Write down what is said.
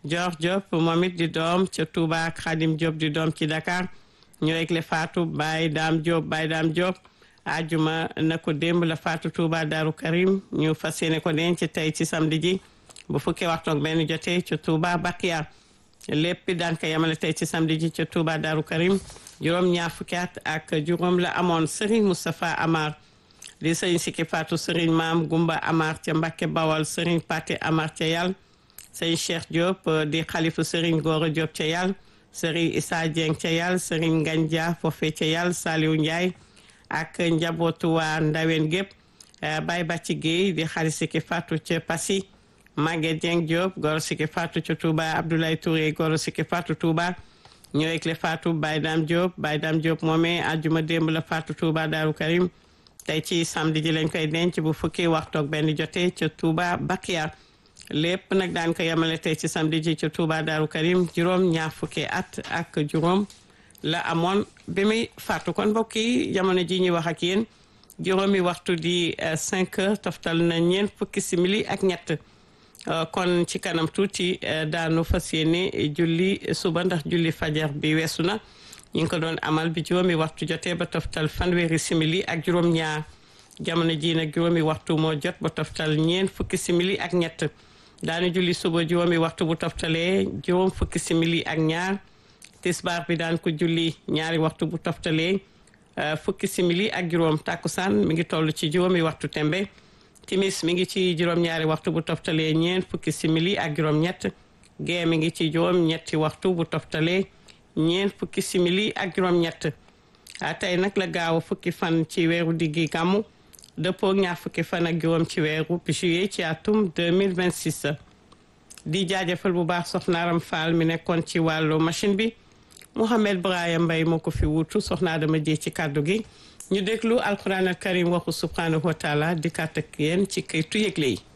Dior Diop moom it di doom ca Touba ak Khadim Diop di doom ci Dakar ñu regle Fatou Baye Dame Diop Baye Dame Diop ajuma na ko démb la Fatou Touba Darou Karim ñu fas yéene ko denc tey ci samedi ji bu fukki waxtu ak benn jotee ca Touba Bakia lépp daan ko yemale tey ci samedi ji ca Touba Darou Karim juróom ñaar fukki at ak juróom la amoon Serigne Moustapha Amar di Serigne Sikki Fatou Serigne Maam Gumba Amar ca Mbakke Bawal Serigne Paté Amar ca yàlla Serigne Cheikh Diop di xalifu Serigne Gora Diop ca yàlla Serigne Issa Dieng ca yàlla Serigne Nganja foofe ca yàlla Saliou Ndiaye ak njabootu waa Ndawen gépp Baye Bàcci Guèye di xarit Sikki Fatou ca Passy Maguette Dieng Diop Goro Sikki Fatou ca Touba Abdoulaye Touré Goro Sikki Fatou Touba ñoo ekle Fatou Baye Dame Diop Baye Dame Diop moomee àjjuma démb la Fatou Touba Darou Karim tey ci samedi ji lañ koy denc bu fukki waxtu ak benn jotee ca Touba Bakia lépp nag daan ko yemale tey ci samedi ji ca Touba Darou Karim juróom ñaar fukki at ak juróom la amoon bi muy faatu kon mbokk yi jamono ji ñuy wax ak yéen juróomi waxtu di 5 heures toftal na ñeent fukki simili ak ñett kon ci kanam tuuti daanu fas yéene julli suba ndax julli fajar bi weesu na ñu ngi ko doon amal bi juróomi waxtu jotee ba toftal fanweeri simili ak juróom-ñaar jamono ji nag juróomi waxtu moo jot ba toftal ñeent fukki simili ak ñett daanu julli suba juróomi waxtu bu toftalee juróom fukki simili ak ñaar tisbaar bi daan ko julli ñaari waxtu bu toftalee fukki simili ak juróom takkusaan mi ngi toll ci juróomi waxtu tembe timis mi ngi ci juróom-ñaari waxtu bu toftalee ñeent fukki simili ak juróom-ñett gee mi ngi ci juróom-ñetti waxtu bu toftalee ñeent fukki simili ak juróom-ñett tey nag la gaaw fukki fan ci weeru diggi gàmmu dëppoo ñaar fukki fan ak juróom ci weeru juillet ci atum 2026 di jaajëfal bu baax soxnaaram Fall mi nekkoon ci wàllu machine bi Mouhamed Brahim Mbaye moo ko fi wuutu soxnaa dama jee ci kàddu gi ñu déglu alquran al karim waxu subhanahu wa taala di kàtt ak yéen ci këytu yëgle yi